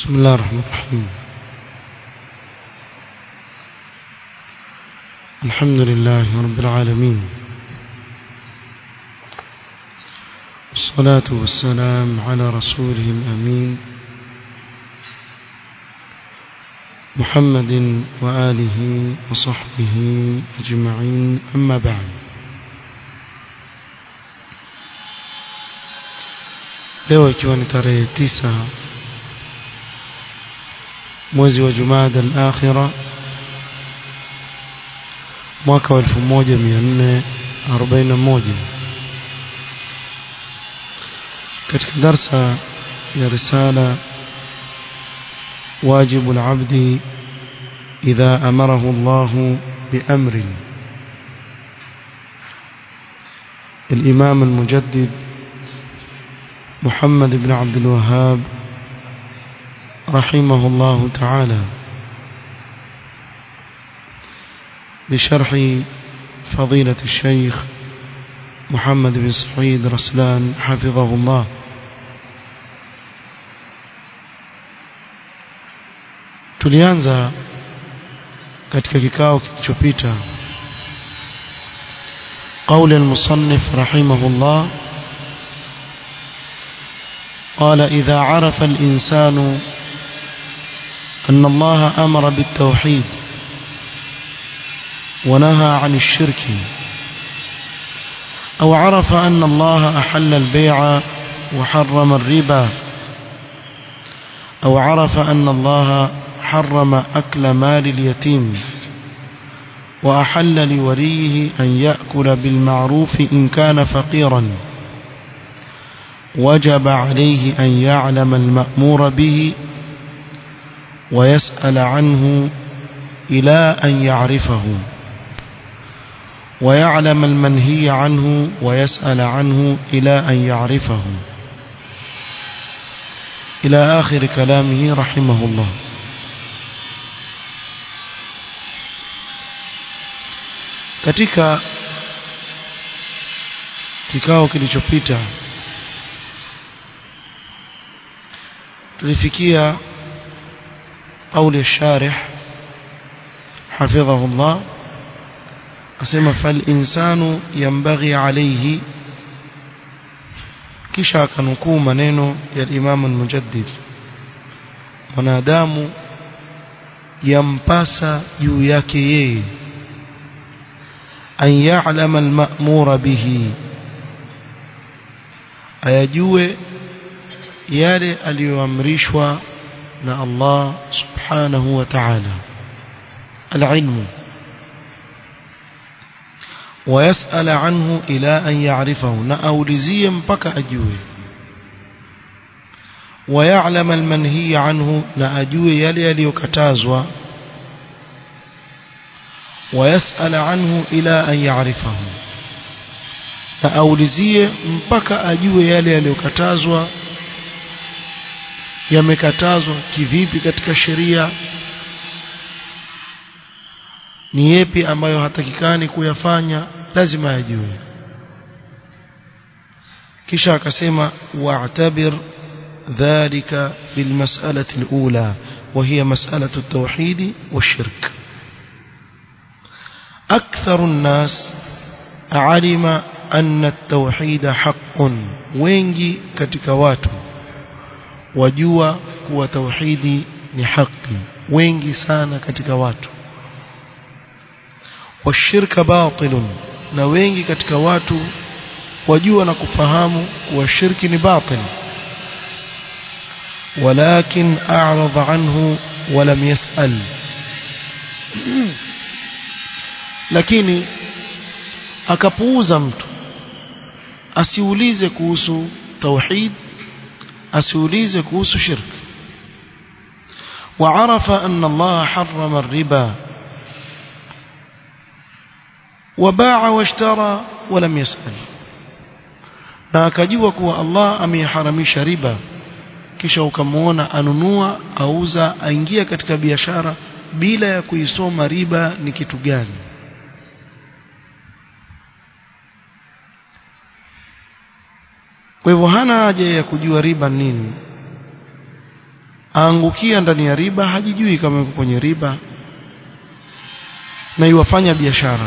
بسم الله الرحمن الرحيم الحمد لله رب العالمين والصلاة والسلام على رسوله الأمين محمد وآله وصحبه أجمعين أما بعد leo ikiwa ni tarehe tisa mwezi wa Jumada al-Akhira mwaka wa 1441 katika darsa ya risala واجب العبد إذا أمره الله بأمر الإمام المجدد محمد بن عبد الوهاب رحمه الله تعالى بشرح فضيلة الشيخ محمد بن سعيد رسلان حفظه الله tulianza katika kikao kilichopita قول المصنف رحمه الله قال إذا عرف الإنسان أن الله أمر بالتوحيد ونهى عن الشرك أو عرف أن الله أحل البيع وحرم الربا أو عرف أن الله حرم أكل مال اليتيم وأحل لوليه أن يأكل بالمعروف إن كان فقيرا وجب عليه أن يعلم المأمور به ويسأل عنه إلى أن يعرفه ويعلم المنهي عنه ويسأل عنه إلى أن يعرفه إلى آخر كلامه رحمه الله katika kikao kilichopita tulifikia قول الشارح حفظه الله أسمى فالإنسان ينبغي عليه kisha akanukuu maneno ya Imam al-Mujaddid mwanadamu yampasa juu yake yeye an ya'lama al-ma'mura bihi ayajue yale aliyoamrishwa na Allah subhanahu wa ta'ala al-ilmu ويسأل عنه إلى أن يعرفه نأولزيا بك أجوه ويعلم المنهي عنه نأجوه يلي يلي كتازوا ويسأل عنه إلى أن يعرفه نأولزيا بك أجوه يلي يلي كتازوا yamekatazwa kivipi katika sheria ni yepi ambayo hatakikani kuyafanya lazima yajue kisha akasema wa'tabir dhalika bilmas'alati alula وهي مسألة التوحيد والشرك أكثر الناس علم أن التوحيد حق wengi katika watu wajua kuwa tauhidi ni haki wengi sana katika watu washirka batilun na wengi katika watu wajua na kufahamu kuwa shirki ni batil walakin a'rada anhu walam yas'al lakini akapuuza mtu asiulize kuhusu tauhid asiulize kuhusu shirki وعرف أن الله حرم الربا وباع واشترى ولم يسأل na akajua kuwa Allah ameharamisha riba kisha ukamwona anunua auza aingia katika biashara bila ya kuisoma riba ni kitu gani kwa hivyo hana haja ya kujua riba nini aangukia ndani ya riba hajijui kama yuko kwenye riba na iwafanya biashara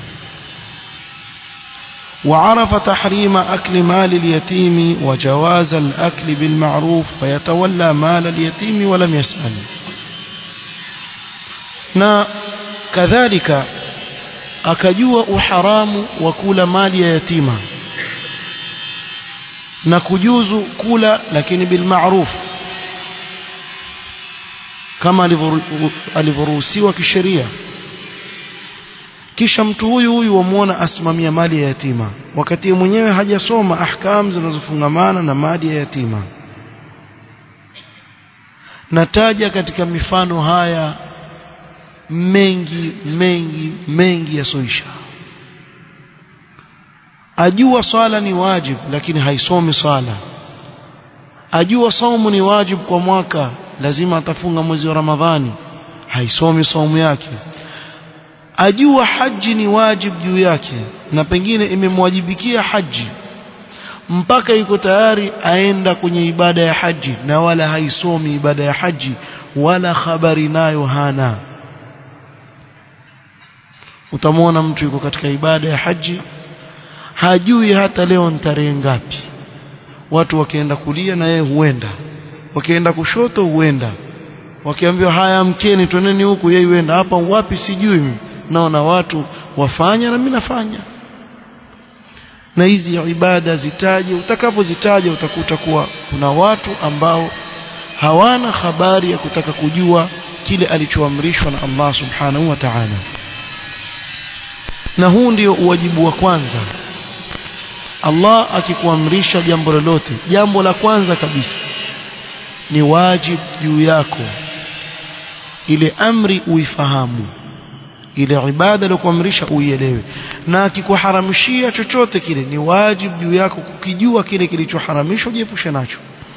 وعرف تحريم أكل مال اليتيم وجواز الأكل بالمعروف فيتولى مال اليتيم ولم يسأل na kadhalika akajua uharamu wa kula mali ya yatima na kujuzu kula lakini bilmaruf kama alivyoruhusiwa kisheria kisha mtu huyu huyu wamuona asimamia mali ya yatima wakati mwenyewe hajasoma ahkam zinazofungamana na mali ya yatima nataja katika mifano haya mengi mengi mengi yasoisha ajua swala ni wajib lakini haisomi swala ajua saumu ni wajib kwa mwaka lazima atafunga mwezi wa ramadhani haisomi saumu yake ajua haji ni wajib juu yake na pengine imemwajibikia haji mpaka yuko tayari aenda kwenye ibada ya haji na wala haisomi ibada ya haji wala habari nayo hana utamwona mtu yuko katika ibada ya haji hajui hata leo ni tarehe ngapi watu wakienda kulia na yeye huenda wakienda kushoto huenda wakiambiwa haya mkeni twendeni huku yeye huenda hapa wapi sijui naona watu wafanya na mimi nafanya na hizi ibada zitaje utakapozitaja utakuta kuwa kuna watu ambao hawana habari ya kutaka kujua kile alichoamrishwa na Allah subhanahu wa ta'ala na huu ndio uwajibu wa kwanza Allah akikuamrisha jambo lolote jambo la kwanza kabisa ni wajibu juu yako ile amri uifahamu ile ibada aliyokuamrisha uielewe na akikuharamishia chochote kile ni wajibu juu yako kukijua kile kilichoharamishwa jiepushe nacho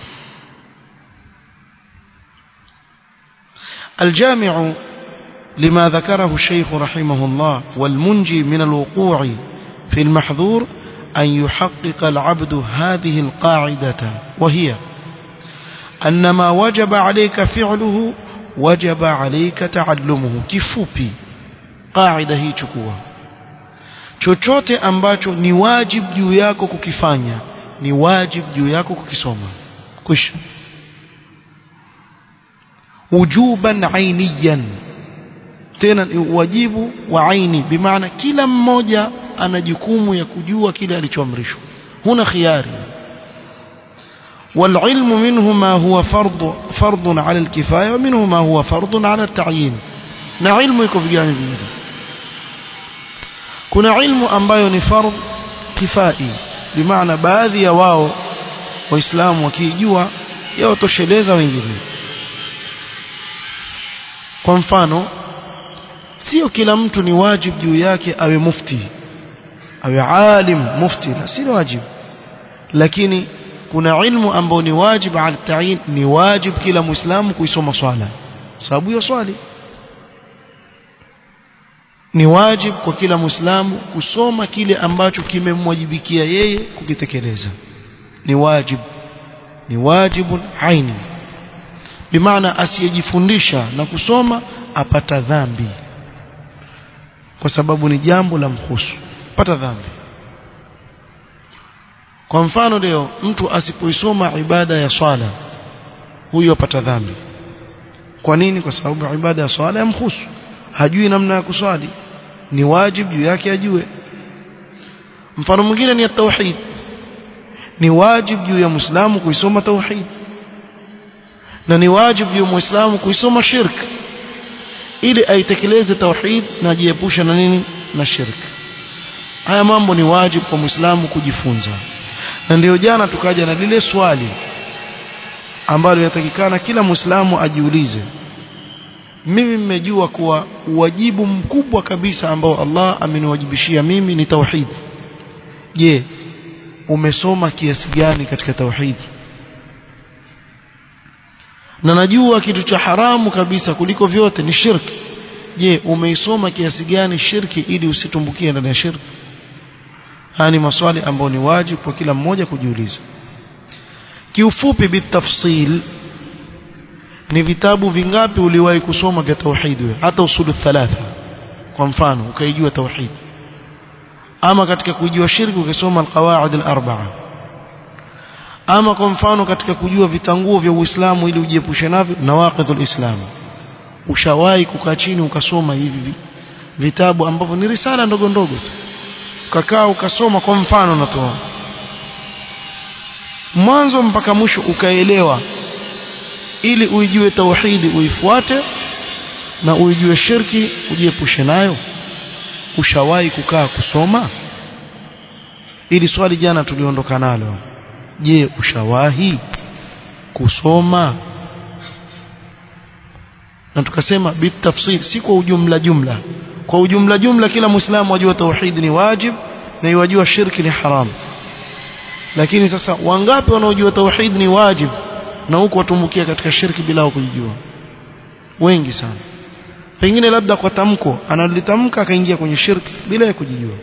الجامع لما ذكره الشيخ رحمه الله والمنجي من الوقوع في المحظور أن يحقق العبد هذه القاعدة وهي أن ما وجب عليك فعله وجب عليك تعلمه كفوبي قاعدة هي chukua chochote ambacho ni wajib juu yako kukifanya ni wajib juu yako kukisoma kwisha wujuban ainiyan tena ni wajibu wa aini bimaana kila mmoja ana jukumu ya kujua kile alichoamrishwa huna khiari والعلم منه ما هو فرض فرض على الكفاية ومنه ما هو فرض على التعيين na ilmu iko vigani vingi kuna ilmu ambayo ni fardh kifai bimaana baadhi ya wao waislamu wakijua yawatosheleza wengine kwa mfano sio kila mtu ni wajib juu yake awe mufti awe alim mufti la si wajib lakini kuna ilmu ambayo ni wajib ala tayin ni wajib kila muislamu kuisoma swala sababu ya swali ni wajib kwa kila muislamu kusoma kile ambacho kimemwajibikia yeye kukitekeleza ni wajib ni wajibun aini bimaana asiyejifundisha na kusoma apata dhambi kwa sababu ni jambo la mhusu pata dhambi kwa mfano leo mtu asipoisoma ibada ya swala huyo apata dhambi kwa nini kwa sababu ibada ya swala yamhusu hajui namna ya kuswali ni wajib juu yake ajue mfano mwingine ni tauhid ni wajib juu ya muislamu kuisoma tauhid na ni wajib juu ya muislamu kuisoma shirk ili aitekeleze tauhid na ajiepushe na nini na shirk haya mambo ni wajib kwa muislamu kujifunza na ndio jana tukaja na lile swali ambalo yatakikana kila muislamu ajiulize mimi mmejua kuwa wajibu mkubwa kabisa ambao Allah ameniwajibishia mimi ni tauhid je umesoma kiasi gani katika tauhid na najua kitu cha haramu kabisa kuliko vyote ni shirki je umeisoma kiasi gani shirki ili usitumbukie ndani ya shirki haya ni maswali ambayo ni wajibu kwa kila mmoja kujiuliza kiufupi bitafsil ni vitabu vingapi uliwahi kusoma vya tauhid wewe hata usulu thalatha kwa mfano ukaijua tauhid ama katika kujua shirki ukisoma alqawaid alarba'a ama kwa mfano katika kujua vitanguo vya Uislamu ili ujiepushe navyo nawaqidhul Islam ushawahi kukaa chini ukasoma hivi vitabu ambavyo ni risala ndogo ndogo tu ukakaa ukasoma kwa mfano natoa mwanzo mpaka mwisho ukaelewa ili uijue tauhidi uifuate na uijue shirki ujiepushe nayo ushawahi kukaa kusoma ili swali jana tuliondoka nalo je ushawahi kusoma na tukasema bitafsil si kwa ujumla jumla kwa ujumla jumla kila muislamu ajua tauhid ni wajib na yajua shirki ni haram lakini sasa wangapi wanaojua tauhid ni wajib na huko watumbukia katika shirki bila kujijua wengi sana pengine labda kwa tamko analitamka akaingia kwenye shirki bila ya kujijua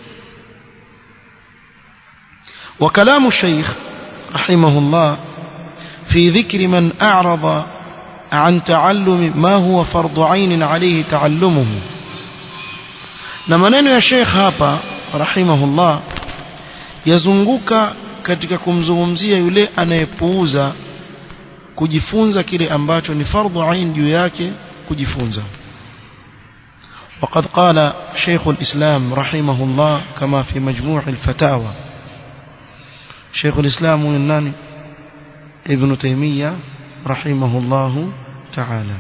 وكلام الشيخ رحمه الله في ذكر من أعرض عن تعلم ما هو فرض عين عليه تعلمه na maneno ya Sheikh hapa rahimahullah yazunguka katika kumzungumzia yule anayepuuza kujifunza kile ambacho ni fardhu ain juu yake kujifunza وقد قال شيخ الإسلام رحمه الله كما في مجموع الفتاوى شيخ الإسلام الناني ابن تيمية رحمه الله تعالى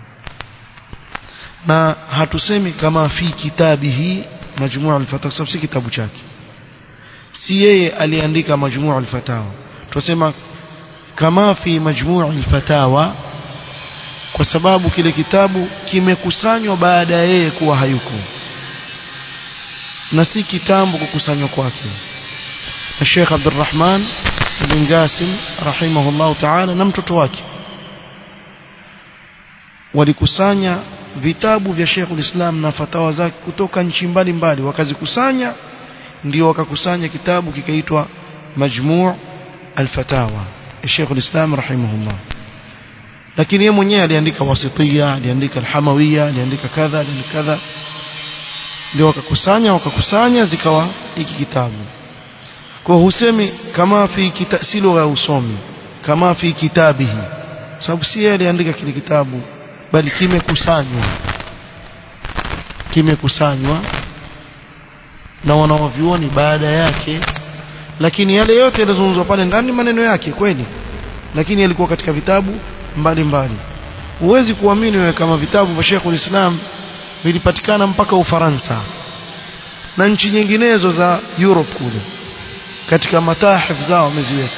na hatusemi kama fi kitabihi majmuu al-fatawa sababu si kitabu chake si yeye aliandika majmuu al-fatawa tunasema kama fi majmuu al-fatawa kwa sababu kile kitabu kimekusanywa baada ya yeye kuwa hayuko na si kitambo kukusanywa kwake na Sheikh Abdurrahman bin Qasim rahimahullah ta'ala na mtoto wake walikusanya vitabu vya Sheikhul Islam na fatawa zake kutoka nchi mbalimbali wakazikusanya ndio wakakusanya kitabu kikaitwa Majmu' al-Fatawa Sheikhul Islam rahimahullah lakini yeye mwenyewe aliandika wasitiya aliandika al-Hamawiyya aliandika kadha aliandika kadha ndio wakakusanya wakakusanya zikawa hiki kitabu kwa husemi kama fi kita, si lugha ya usomi kama fi kitabihi sababu si yeye aliandika kile kitabu bali kimekusanywa kimekusanywa na wanaovioni baada yake lakini yale yote yalizungumzwa pale ndani maneno yake kweli lakini yalikuwa katika vitabu mbalimbali huwezi kuamini wewe kama vitabu vya Sheikh Islam vilipatikana mpaka Ufaransa na nchi nyinginezo za Europe kule katika matahif zao wameziweka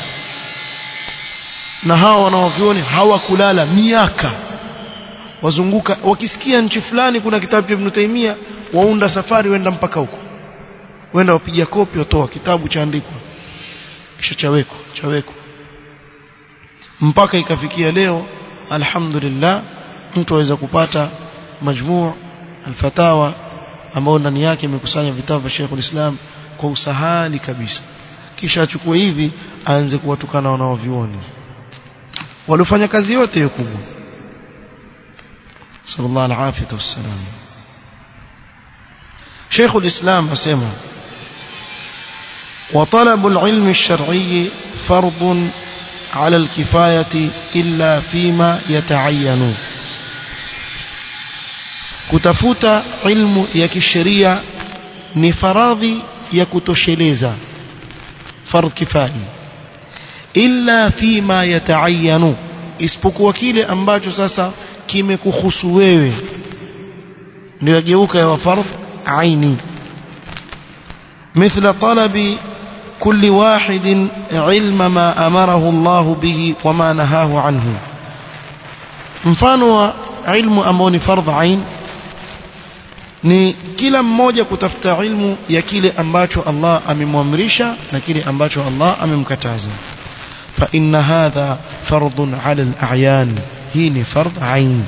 na hawa wanaovioni hawakulala miaka wazunguka wakisikia nchi fulani kuna kitabu cha Ibn Taymiyyah waunda safari wenda mpaka huko wenda wapiga kopi watoa kitabu chaandikwa kisha chawekwa chawekwa mpaka ikafikia leo alhamdulillah mtu aweza kupata majmuu alfatawa ambao ndani yake imekusanya vitabu vya Sheikh Islam kwa usahali kabisa kisha achukue hivi aanze kuwatukana wanaovioni walifanya kazi yote hiyo kubwa sallallahu alaihi wasallam شيخ الإسلام أسمع وطلب العلم الشرعي فرض على الكفاية إلا فيما يتعين kutafuta ilmu ya kisheria ni faradhi ya kutosheleza fardh kifai illa fima yataayanu isipokuwa kile ambacho sasa kimekuhusu wewe ndio yageuka ya fardh aini مثل طلب كل واحد علم ما أمره الله به وما نهاه عنه mfano wa ilmu ambao ni fardh ain ni kila mmoja kutafuta ilmu ya kile ambacho Allah amemwamrisha na kile ambacho Allah amemkataza fa inna hadha fardun ala al-a'yan hii ni fardh ain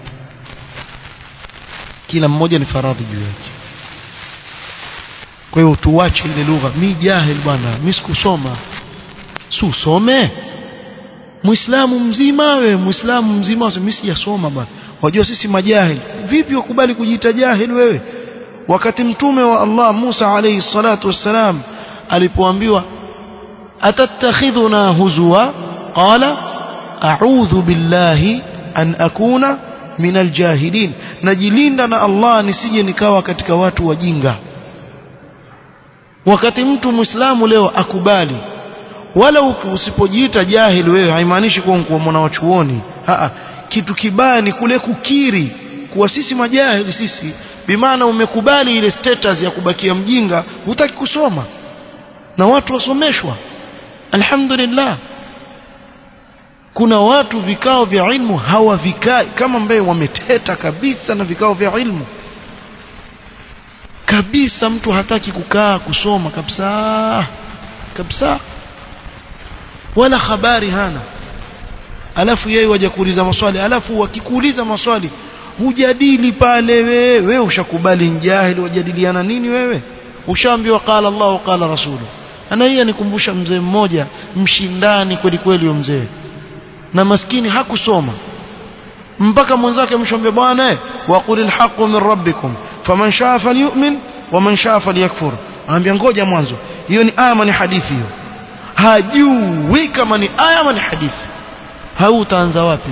kila mmoja ni faradhi juu yake kwa hiyo tuache ile lugha mi jahil bwana mi sikusoma si usome muislamu mzima we muislamu mzima mimi sijasoma bwana wajua sisi majahil vipi wakubali kujiita jahil wewe wakati mtume wa Allah Musa alayhi salatu wassalam alipoambiwa atattakhidhuna huzwa qala a'udhu billahi an akuna min aljahilin najilinda na Allah nisije nikawa katika watu wajinga wakati mtu muislamu leo akubali wala usipojiita jahil wewe haimaanishi kuwa kuwa mwana wa chuoni kitu kibaya ni kule kukiri kuwa sisi majahili sisi bimaana umekubali ile status ya kubakia mjinga hutaki kusoma na watu wasomeshwa alhamdulillah kuna watu vikao vya ilmu hawavikai kama ambaye wameteta kabisa na vikao vya ilmu kabisa mtu hataki kukaa kusoma kabisa kabisa wala habari hana alafu yeye waje kuuliza maswali alafu wakikuuliza maswali hujadili pale wewe wewe ushakubali njahili wajadiliana nini wewe ushaambiwa qala Allah qala rasulu ana hii anikumbusha mzee mmoja mshindani kweli kweli huyo mzee na maskini hakusoma mpaka mwenzake mshombe bwana waqulil haqqu min rabbikum faman shaa falyu'min waman shaa falyakfur anambia ngoja mwanzo hiyo ni aya ni hadithi hiyo hajui kama ni aya ama ni hadithi hautaanza wapi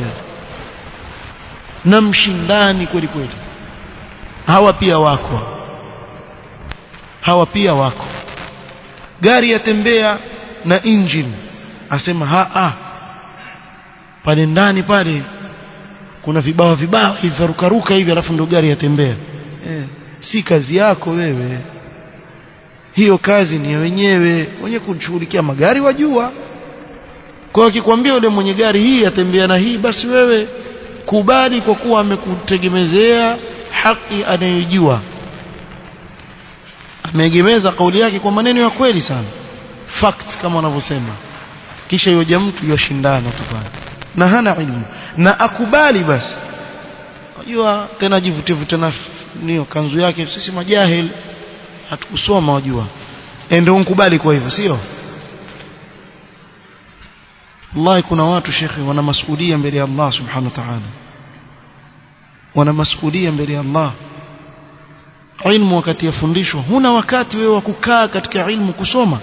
na mshindani kweli kweli hawa pia wako hawa pia wako gari yatembea na engine asema ha a pale ndani pale kuna vibao vibao hivi rukaruka hivi alafu ndio gari yatembea eh, si kazi yako wewe hiyo kazi ni ya wenyewe wenye kushughulikia magari wajua kwa akikwambia yule mwenye gari hii atembea na hii basi wewe kubali kwa kuwa amekutegemezea haki anayojua ameegemeza kauli yake kwa maneno ya kweli sana fact kama wanavyosema kisha yoja mtu yoshindana tu pale na hana ilmu na akubali basi unajua tena jivute vute na niyo kanzu yake sisi majahil hatukusoma wajua ndio unkubali kwa hivyo sio wallahi kuna watu shekhi wana masuhulia mbele ya Allah subhanahu wa ta'ala wana masuhulia mbele ya Allah ilmu wakati yafundishwa huna wakati wewe wa kukaa katika ilmu kusoma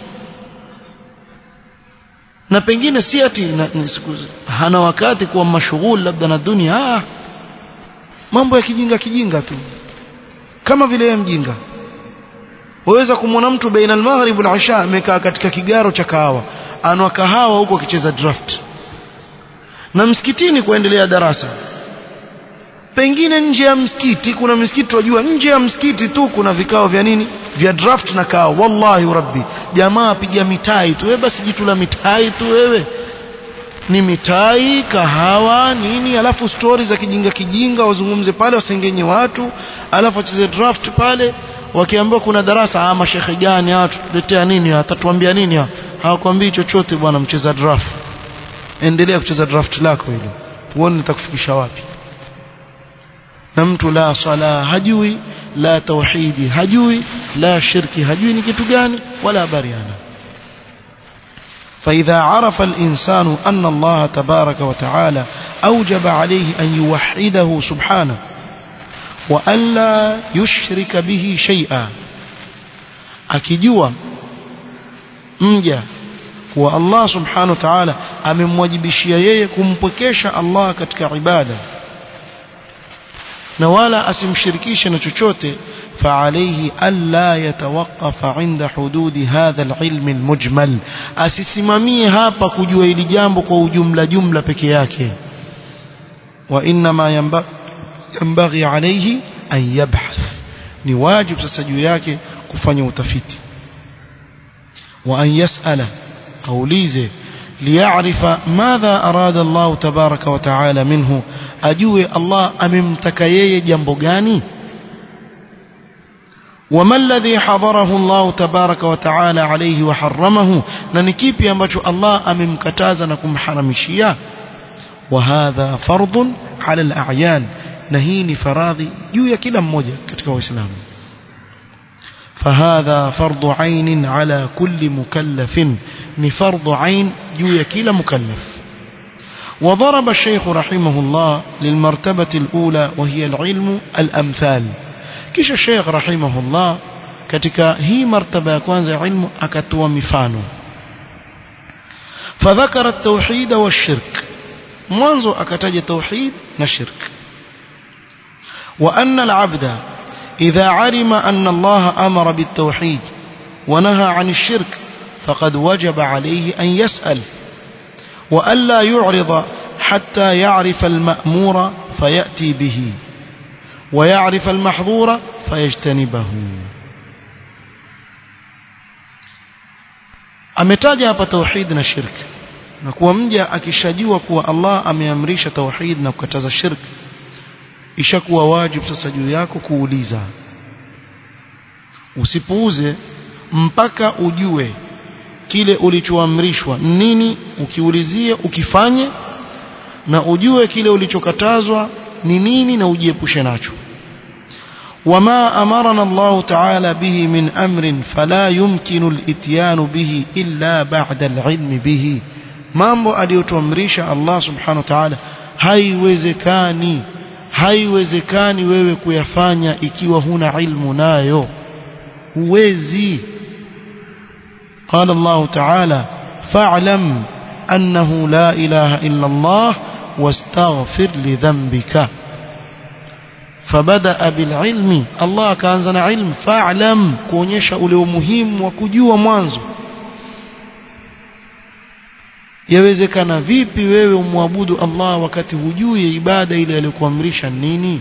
na pengine si ati na, hana wakati kuwa mashughul labda na dunia ah, mambo ya kijinga kijinga tu kama vile yeye mjinga waweza kumwona mtu baina al-maghrib wal-isha amekaa katika kigaro cha kahawa anwa kahawa huko akicheza draft na msikitini kuendelea darasa pengine nje ya msikiti kuna msikiti tunajua nje ya msikiti tu kuna vikao vya nini vya draft na kahawa wallahi rabbi jamaa piga mitai tu wewe basi jitu la mitai tu wewe ni mitai kahawa nini alafu stori za kijinga kijinga wazungumze pale wasengenye watu alafu wacheze draft pale wakiambiwa kuna darasa ah mashekhe gani hawa tutuletea nini atatuambia nini hawakwambii chochote bwana mcheza draft endelea kucheza draft lako hilo uone nitakufikisha wapi na mtu la sala hajui la tauhidi hajui la shirki hajui ni kitu gani wala habari ana فإذا عرف الإنسان أن الله تبارك وتعالى أوجب عليه أن يوحده سبحانه وأن لا يشرك به شيئا akijua mja kuwa Allah subhanahu wa ta'ala amemwajibishia yeye kumpwekesha Allah katika ibada na wala asimshirikishe na chochote فعليه ألا يتوقف عند حدود هذا العلم المجمل asisimamie hapa kujua hili jambo kwa ujumla jumla peke yake وإنما ينبغي عليه أن يبحث ni wajib sasa juu yake kufanya utafiti وأن يسأل أوليزه ليعرف ماذا أراد الله تبارك وتعالى منه أجوه الله أممتك يي جنب غاني وما الذي حضره الله تبارك وتعالى عليه وحرمه ننكيب ينبجو الله أممكتازا نكم حرمشيا وهذا فرض على الأعيان نهيني فراضي juu ya kila mmoja katika waislamu فهذا فرض عين على كل مكلف ni فرض عين juu ya kila mukallaf وضرب الشيخ رحمه الله للمرتبة الأولى وهي العلم الأمثال كيش الشيخ رحمه الله katika hii martaba ya kwanza ya ilmu akatoa mifano فذكر التوحيد والشرك mwanzo akataja tauhid na shirk وأن العبد إذا علم أن الله أمر بالتوحيد ونهى عن الشرك فقد وجب عليه أن يسأل وألا يعرض حتى يعرف المأمور فيأتي به ويعرف المحظور فيجتنبه ametaja hapa tauhid na shirk na kuwa mja akishajua kuwa Allah ameamrisha tauhid na kukataza shirk ishakuwa wajibu sasa juu yako kuuliza usipuuze mpaka ujue kile ulichoamrishwa nini ukiulizie ukifanye na ujue kile ulichokatazwa ni nini na ujiepushe nacho وما أمرنا الله تعالى به من أمر فلا يمكن الاتيان به إلا بعد العلم به mambo aliyotuamrisha Allah subhanahu wa ta'ala haiwezekani haiwezekani wewe kuyafanya ikiwa huna ilmu nayo huwezi قال الله تعالى فاعلم أنه لا إله إلا الله واستغفر لذنبك فبدأ بالعلم الله كانزنا علم فاعلم kuonyesha ule umuhimu wa kujua mwanzo yawezekana vipi wewe umwabudu Allah wakati hujui ibada ile aliyokuamrisha nini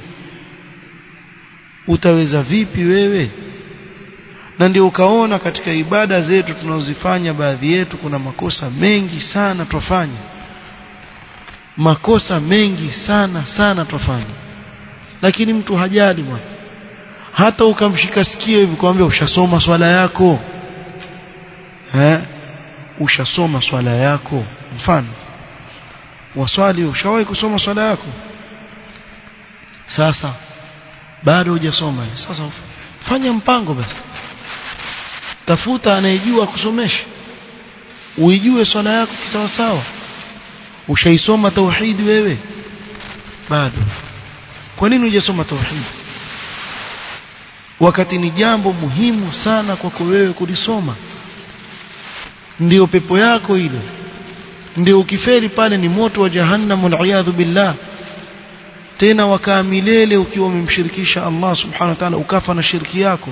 utaweza vipi wewe na ndio ukaona katika ibada zetu tunazozifanya baadhi yetu kuna makosa mengi sana twafanya makosa mengi sana sana twafanya lakini mtu hajali bwana hata ukamshika sikio hivi kwambia ushasoma swala yako eh ushasoma swala yako mfano waswali ushawahi kusoma swala yako sasa bado hujasoma sasa fanya mpango basi tafuta anayejua kusomesha uijue swala yako kisawa sawa ushaisoma tauhidi wewe bado kwa nini hujasoma tauhidi wakati ni jambo muhimu sana kwako wewe kulisoma ndio pepo yako ile ndio ukiferi pale ni moto wa jahannam waliyadhu billah tena wakaa milele ukiwa umemshirikisha Allah subhanahu wa ta'ala ukafa na shirki yako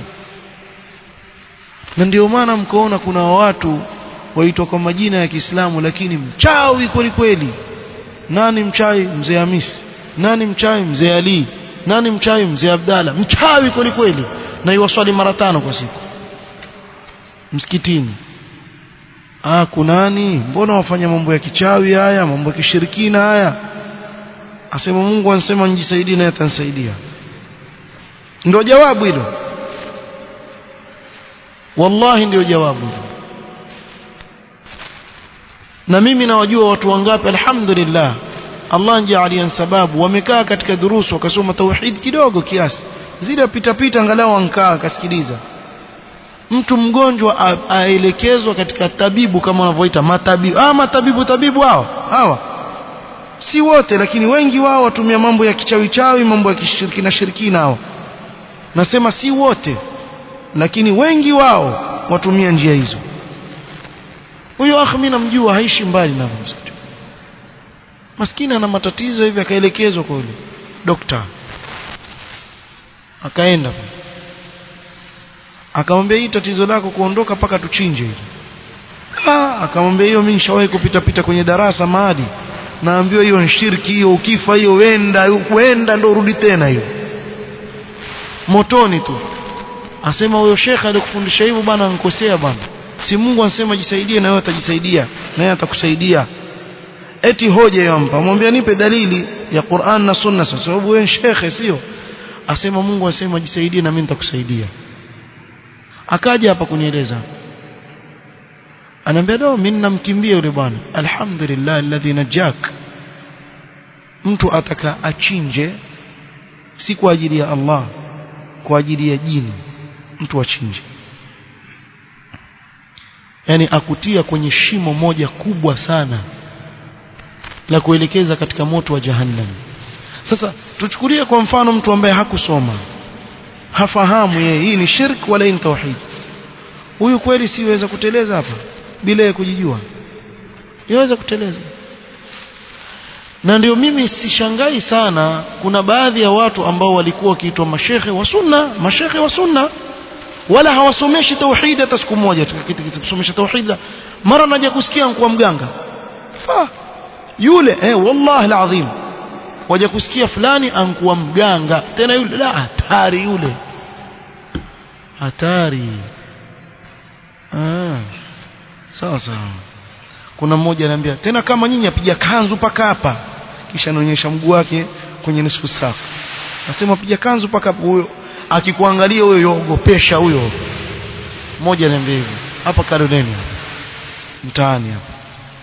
na ndio maana mkoona kuna watu waitwa kwa majina ya Kiislamu lakini mchawi kweli kweli nani mchawi mzee Hamisi nani mchawi mzee Ali nani mchawi mzee Abdalla mchawi kweli kweli na iwaswali mara tano kwa siku msikitini ah kunani mbona wafanya mambo ya kichawi haya mambo ya kishirikina haya asema Mungu anasema nijisaidie naye atanisaidia ndio jawabu hilo wallahi ndio jawabu na mimi nawajua watu wangapi alhamdulillah Allah njaalia sababu wamekaa katika durusu wakasoma tauhid kidogo kiasi zile pita pita angalau ankaa akasikiliza mtu mgonjwa aelekezwa katika tabibu kama wanavyoita matabibu ah matabibu tabibu hao hawa si wote lakini wengi wao watumia mambo ya kichawi chawi mambo ya kishirikina shirikina hao nasema si wote lakini wengi wao watumia njia hizo huyo akhi mimi namjua haishi mbali na msikiti maskini ana matatizo hivi akaelekezwa kwa yule dokta akaenda akamwambia hii tatizo lako kuondoka paka tuchinje hili ah akamwambia hiyo mimi nishawahi kupita pita kwenye darasa mahali naambiwa hiyo ni shirki hiyo ukifa hiyo wenda uenda ndo rudi tena hiyo motoni tu asema huyo shekhe alikufundisha hivyo bana ankosea bana si Mungu anasema jisaidie na wewe utajisaidia na yeye atakusaidia eti hoja yampa mwambia nipe dalili ya Qur'an na Sunna sasa sababu wewe shekhe sio asema Mungu anasema jisaidie na mimi nitakusaidia akaja hapa kunieleza anaambia do mimi namkimbia yule bwana alhamdulillah alladhi najak mtu ataka achinje si kwa ajili ya Allah kwa ajili ya jini mtu achinje yani akutia kwenye shimo moja kubwa sana la kuelekeza katika moto wa jahannam sasa tuchukulie kwa mfano mtu ambaye hakusoma hafahamu yeye hii ni shirk wala hii ni tauhid huyu kweli siweza kuteleza hapa bila ya kujijua yaweza kuteleza na ndio mimi sishangai sana kuna baadhi ya watu ambao walikuwa wakiitwa mashehe wa sunna mashehe wa sunna wala hawasomeshi tauhid hata siku moja kusomesha tauhid mara naja kusikia kwa mganga fa yule eh wallahi alazim waja kusikia fulani ankuwa mganga tena yule la hatari yule hatari ah sawa sawa kuna mmoja ananiambia tena kama nyinyi apiga kanzu paka hapa kisha anaonyesha mguu wake kwenye nusu safu nasema piga kanzu paka huyo akikuangalia huyo yogopesha huyo mmoja ananiambia hivyo hapa Karoneni mtaani hapa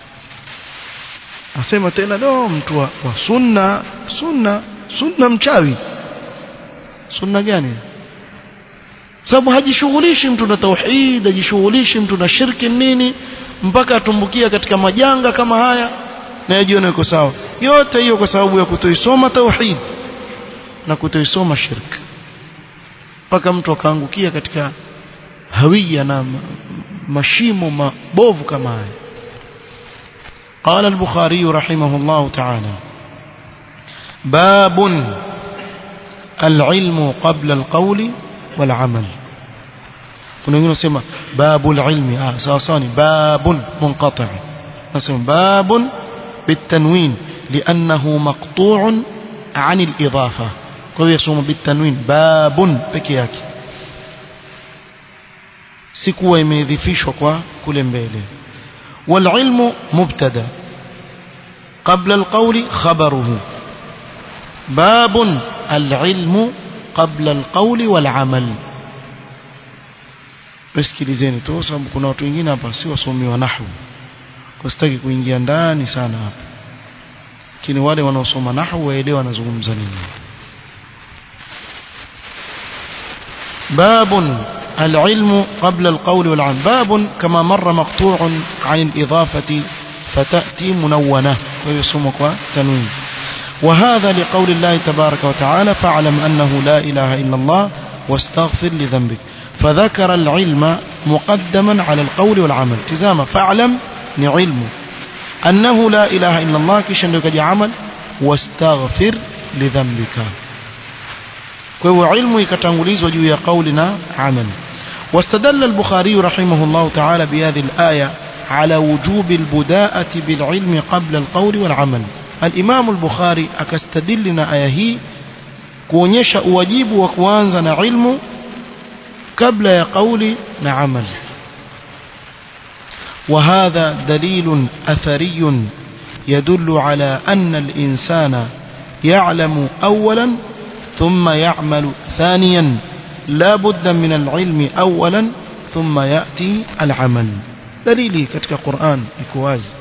asema tena do mtu wa, wa sunna sunna sunna mchawi sunna gani sababu hajishughulishi mtu na tauhid hajishughulishi mtu na shirki nini mpaka atumbukia katika majanga kama haya na yajione yuko sawa yote hiyo kwa sababu ya kutoisoma tauhid na kutoisoma shirk mpaka mtu akaangukia katika hawia na mashimo mabovu kama haya قال البخاري رحمه الله تعالى باب العلم قبل القول والعمل kuna wengine wasema babul ilmi ah sawa sawa ni babun munqati nasema babun bitanwin liannahu maqtu'un an al-idafa kwa hiyo yasoma bitanwin babun peke yake si kuwa imeidhifishwa kwa kule mbele والعلم مبتدا قبل القول خبره باب العلم قبل القول والعمل Sikilizeni tu sababu kuna watu wengine hapa si wasomi wa nahwu. Kwa sitaki kuingia ndani sana hapa. Lakini wale wanaosoma nahwu waelewa wanazungumza nini. باب العلم قبل القول والعمل باب كما مر مقطوع عن الإضافة فتأتي منونة ويصمك تنوين وهذا لقول الله تبارك وتعالى فاعلم أنه لا إله إلا الله واستغفر لذنبك فذكر العلم مقدما على القول والعمل تزام فاعلم نعلم أنه لا إله إلا الله كشن لك عمل واستغفر لذنبك kwa علم يكتنغليز وجوه قولنا عمل واستدل البخاري رحمه الله تعالى بهذه الآية على وجوب البداءة بالعلم قبل القول والعمل الإمام البخاري أكستدلنا آية هي kuonyesha uwajibu wa kuanza na ilmu kabla ya kauli na amal وهذا دليل أثري يدل على أن الإنسان يعلم أولا ثم يعمل ثانيا لا بد من العلم أولا ثم يأتي العمل دليلي كتك القرآن إكواز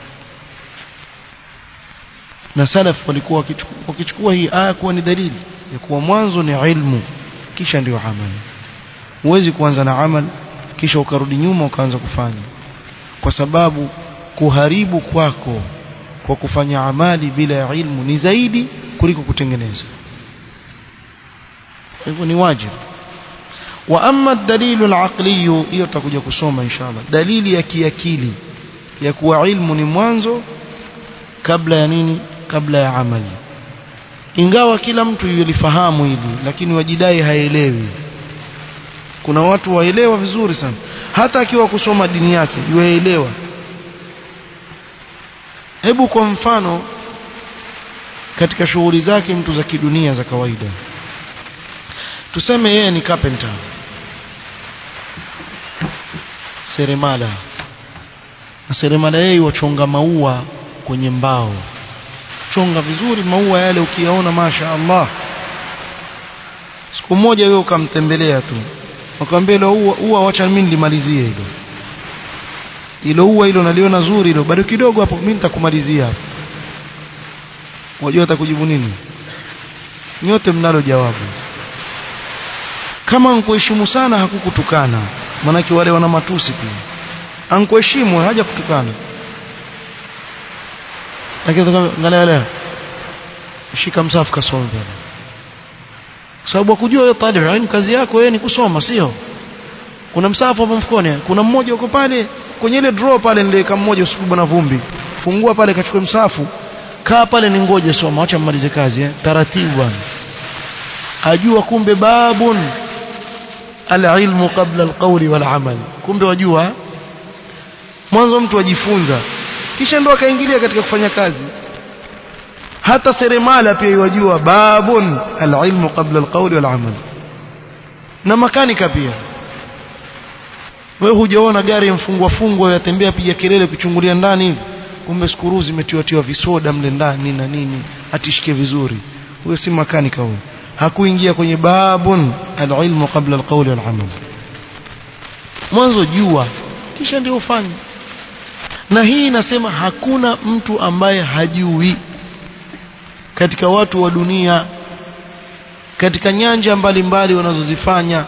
na salaf walikuwa wakichukua hii aya kuwa ni dalili ya kuwa mwanzo ni ilmu kisha ndio amali huwezi kuanza na amal kisha ukarudi nyuma ukaanza kufanya kwa sababu kuharibu kwako kwa kufanya amali bila ya ilmu ni zaidi kuliko kutengeneza hivyo ni wajibu wa amma dalilu al-aqli hiyo tutakuja kusoma inshallah dalili ya kiakili ya kuwa ilmu ni mwanzo kabla ya nini kabla ya amali ingawa kila mtu yulifahamu hili lakini wajidai haelewi kuna watu waelewa vizuri sana hata akiwa kusoma dini yake yuelewa hebu kwa mfano katika shughuli zake mtu za kidunia za kawaida tuseme yeye ni carpenter seremala na seremala yeye wachonga maua kwenye mbao chonga vizuri maua yale ukiyaona masha Allah siku moja wewe ukamtembelea tu akamwambia ile ua ua wacha mimi nilimalizie hilo hilo ua hilo naliona zuri hilo bado kidogo hapo mimi nitakumalizia hapo unajua atakujibu nini nyote mnalo jawabu kama ankuheshimu sana hakukutukana manake wale wana matusi pia ankuheshimu haja kutukana lakini angalia leo shika msafu kasome pale sababu akujua wewe talib ilm kazi yako wewe ni kusoma sio kuna msafu hapo mfukoni kuna mmoja uko pale kwenye ile draw pale niliweka mmoja usiku na vumbi fungua pale kachukue msafu kaa pale ni ngoje soma acha mmalize kazi eh taratibu bwana ajua kumbe babun alilmu qabla alqawli walamal kumbe wajua mwanzo mtu ajifunza kisha ndo akaingilia katika kufanya kazi hata seremala pia yajua babun alilmu qabla alqawli walamal na makanika pia wewe hujaona gari mfungwa fungwa yatembea piga kelele kuchungulia ndani hivi kumbe skuru zimetiwatiwa visoda mle ndani na nini atishike vizuri huyo si makanika huyo hakuingia kwenye babun alilmu qabla alqawli walamal mwanzo jua kisha ndio ufanye na hii inasema hakuna mtu ambaye hajui katika watu wa dunia katika nyanja mbalimbali wanazozifanya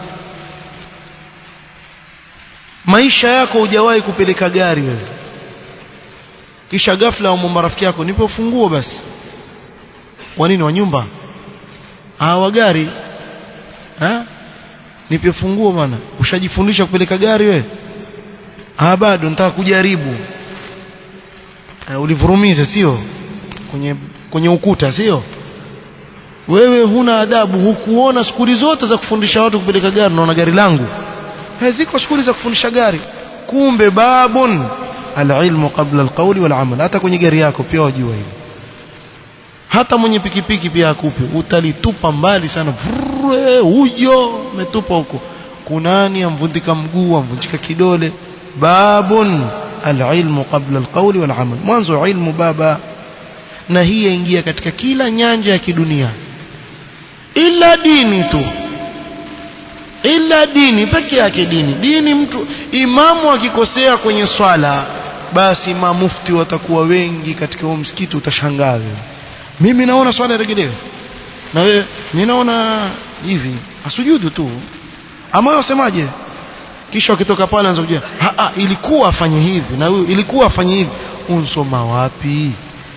maisha yako hujawahi kupeleka gari wewe kisha ghafla umwomba rafiki yako nipe ufunguo basi wa nini wa nyumba ah wa gari ha nipe funguo bwana ushajifundisha kupeleka gari wewe ah bado nataka kujaribu uh, ulivurumiza sio kwenye kwenye ukuta sio wewe huna adabu hukuona skuli zote za kufundisha watu kupeleka gari naona gari langu haziko skuli za kufundisha gari kumbe babun alilmu qabla alqawli walamal hata kwenye gari yako pia wajua hili hata mwenye pikipiki pia akupe utalitupa mbali sana Vrrre, huyo umetupa huko kunani amvundika mguu amvunjika kidole babun alilmu qabla alqawli walamal mwanzo ilmu baba na hii yaingia katika kila nyanja ya kidunia ila dini tu ila dini peke yake dini dini mtu imamu akikosea kwenye swala basi mamufti watakuwa wengi katika huo msikiti utashangaa wewe mimi naona swala iregelewe na wewe ninaona hivi asujudu tu ama wasemaje kisha ukitoka pale anza kujua ilikuwa afanye hivi na huyu ilikuwa afanye hivi unsoma wapi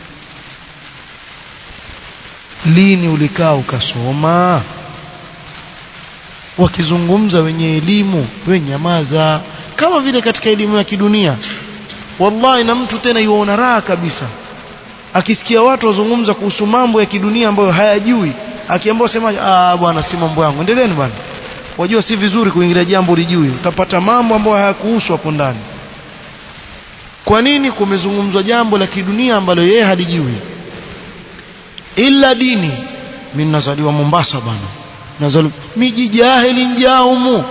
lini ulikaa ukasoma wakizungumza wenye elimu we nyamaza kama vile katika elimu ya kidunia wallahi na mtu tena yuona raha kabisa akisikia watu wazungumza kuhusu mambo ya kidunia ambayo hayajui akiambiwa semaje ah bwana si mambo yangu endeleeni bwana wajua si vizuri kuingilia jambo lijui utapata mambo ambayo hayakuhusu hapo ndani kwa nini kumezungumzwa jambo la kidunia ambalo yeye halijui illa dini mimi nazaliwa Mombasa bwana nazaliwa miji jahili njaumu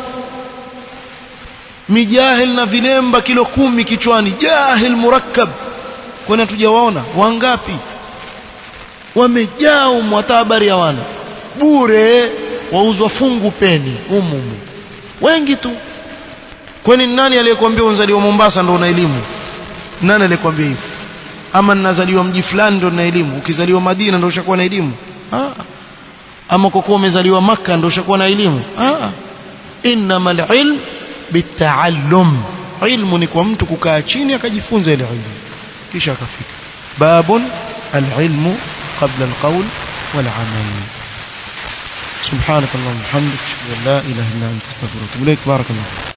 mijahil na vilemba kilo kumi kichwani jahil murakkab kwani tujawaona wangapi wamejaa umu hata habari hawana bure wauzwa fungu peni umumu wengi tu kwani nani aliyekwambia unzaliwa Mombasa ndo una elimu nani aliyekwambia hivyo ama ninazaliwa mji fulani ndo na elimu ukizaliwa Madina ndo ushakuwa na elimu ah ama kwa kuwa umezaliwa Makka ndo ushakuwa na elimu ah innamal ilm bitaallum ilmu ni kwa mtu kukaa chini akajifunza ile ilmu kisha akafika babun alilmu qabla alqawl walamal سبحانك اللهم وبحمدك اشهد ان لا اله الا انت استغفرك واتوب اليك بارك الله